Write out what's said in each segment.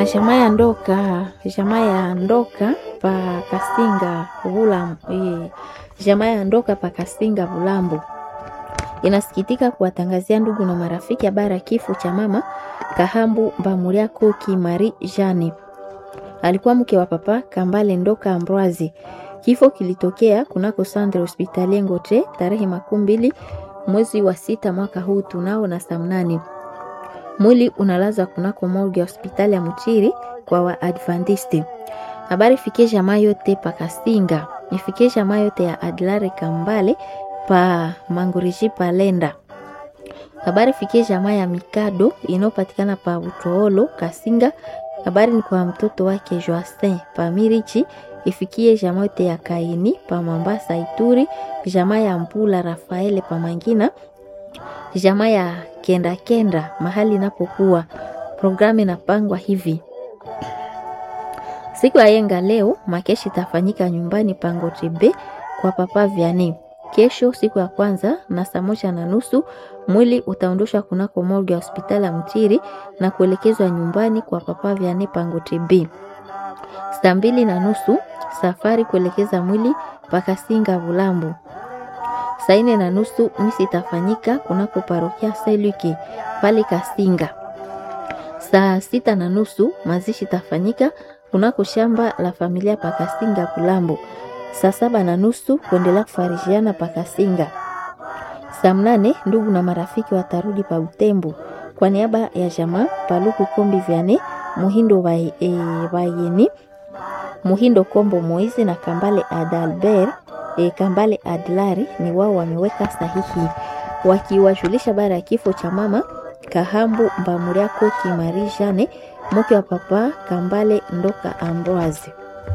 jamaa ya ndoka jamaa ya ndoka pa kasinga vula e, jamaa ya ndoka pa kasinga vulambo inasikitika kuwatangazia ndugu na marafiki habari ya kifo cha mama Kahambu Mbamuliako Kimari Jane, alikuwa mke wa papa Kambale Ndoka Ambroise. Kifo kilitokea kunako Centre Hospitalier Ngote tarehe makumi mbili mwezi wa sita mwaka huu tunao na saa mnane. Mwili unalazwa kunako morgue ya hospitali ya Mchiri kwa Waadventiste. Habari fikie jamaa yote pa Kasinga, ifikie jamaa yote ya Adlare Kambale pa Manguriji Palenda. Habari fikie jamaa ya Mikado inayopatikana pa Utoolo Kasinga. Habari ni kwa mtoto wake Joasin pa Mirichi. Ifikie jamaa yote ya Kaini pa Mambasa Ituri, jamaa ya Mpula Rafaele pa Mangina, jamaa ya Kenda Kenda mahali inapokuwa. Programu inapangwa hivi: siku ya yenga leo makeshi itafanyika nyumbani Pangotebe kwa papa Vianney. Kesho siku ya kwanza na saa moja na nusu mwili utaondoshwa kunako morgue ya hospitali ya Mtiri na kuelekezwa nyumbani kwa papa Vianney Pangotebe. Saa mbili na nusu safari kuelekeza mwili mpaka Singa Bulambo. Saa nne na nusu misi itafanyika kunako parokia Seluki pale Kasinga. Saa sita na nusu mazishi itafanyika kunako shamba la familia pa Kasinga Bulambo. Saa saba na nusu kuendelea kufarijiana pa Kasinga. Saa mnane ndugu na marafiki watarudi pa Butembo kwa niaba ya jamaa Paluku Kombi Vyane Muhindo Bayeni e, Muhindo Kombo Moize na Kambale Adalbert e, Kambale Adlari ni wao wameweka sahihi wakiwajulisha bara ya kifo cha mama Kahambu Mbamuriako Kimari Jane mke wa papa Kambale Ndoka Ambroise.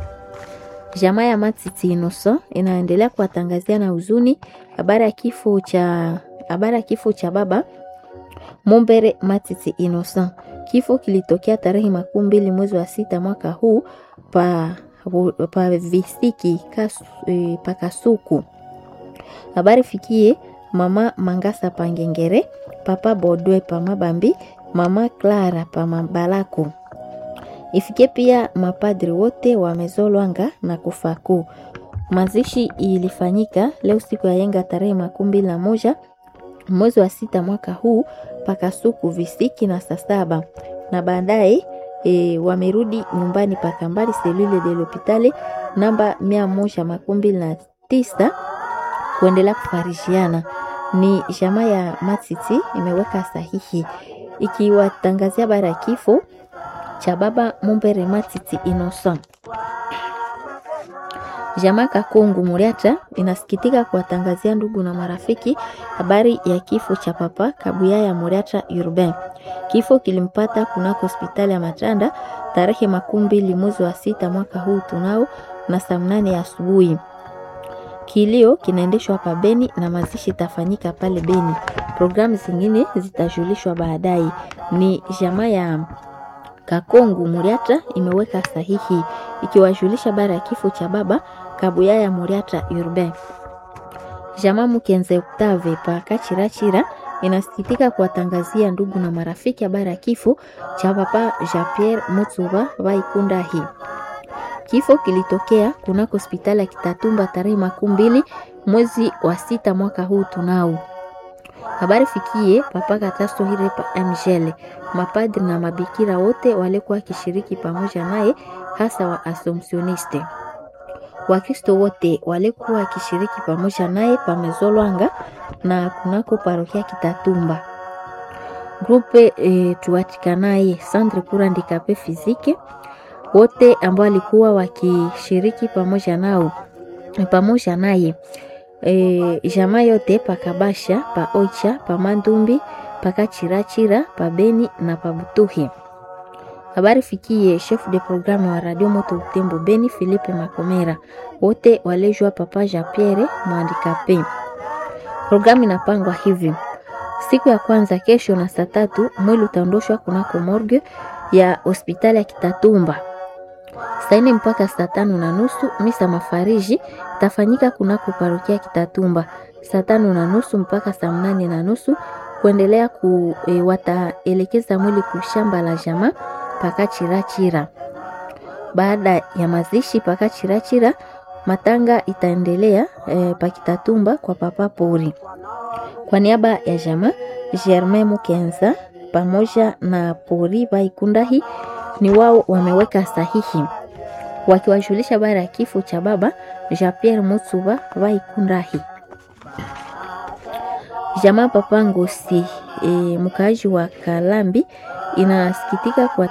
Jamaa ya Matiti Inoso inaendelea kuwatangazia na huzuni habari ya kifo cha habari ya kifo cha baba Mumbere Matiti Inoso. Kifo kilitokea tarehe makumi mbili mwezi wa sita mwaka huu pa, pa visiki kasu, e, pa Kasuku. Habari fikie mama Mangasa Pangengere, papa Bodwe pa Mabambi, mama Clara pa Mabalako. Ifikie pia mapadri wote wamezolwanga na kufaku. Mazishi ilifanyika leo siku ya yenga tarehe makumi mbili na moja mwezi wa sita mwaka huu pakasuku visiki na saa saba na baadaye e, wamerudi nyumbani pakambali selule de l'hopitale namba mia moja makumi mbili na tisa kuendelea kufarishiana. Ni jamaa ya Matiti imeweka sahihi ikiwatangazia bara ya kifo cha baba Mumbere Matiti Innocent. Jamaa Kakongu Muriata inasikitika kuwatangazia ndugu na marafiki habari ya kifo cha papa Kabuya ya Muriata Urbain. Kifo kilimpata kunako hospitali ya Matanda tarehe makumi mbili mwezi wa sita mwaka huu tunao na saa mnane ya asubuhi. Kilio kinaendeshwa hapa Beni na mazishi itafanyika pale Beni. Programu zingine zitajulishwa baadaye. Ni jamaa ya Kakongu Muriata imeweka sahihi ikiwajulisha bara ya kifo cha baba Kabuya ya Muriata Urbain. Jamaa Mukenze Octave pa Kachirachira inasikitika kuwatangazia ndugu na marafiki habari ya kifo cha papa Jean Pierre Mutsuba Vaikundahi. Kifo kilitokea kunako hospitali ya Kitatumba tarehe makumi mbili mwezi wa sita mwaka huu tunao habari fikie papa Katasto Hirepa Angele, mapadri na mabikira wote walikuwa wakishiriki pamoja naye, hasa wa Assumptioniste. Wakristo wote walikuwa wakishiriki pamoja naye pamezolwanga na kunako parokia Kitatumba. Grupe e, tuatikanaye Centre pour handicapé physique wote ambao walikuwa wakishiriki pamoja nao pamoja naye E, jamaa yote pakabasha pa oicha pa mandumbi paka chirachira pa beni na pa butuhi. Habari fikie chef de programme wa radio moto Butembo Beni Philippe Makomera, wote walejwa papa Jean Pierre mwandikape. Programu inapangwa hivi: siku ya kwanza kesho na saa tatu mwili utaondoshwa kunako morgue ya hospitali ya Kitatumba saa nne mpaka saa tano na nusu misa mafariji tafanyika kunako parokia Kitatumba saa tano na nusu mpaka saa mnane na nusu kuendelea ku e, wataelekeza mwili kushamba la jamaa paka Chirachira. Baada ya mazishi paka Chirachira, matanga itaendelea e, pakitatumba kwa papa Pori. Kwa niaba ya jamaa Germain Mukenza pamoja na Pori Vaikundahi ni wao wameweka sahihi wakiwajulisha baada ya kifo cha baba Jean Pierre Mutsuba Vaikundahi. Jamaa papa Ngosi e, mkaaji wa Kalambi inasikitika kwa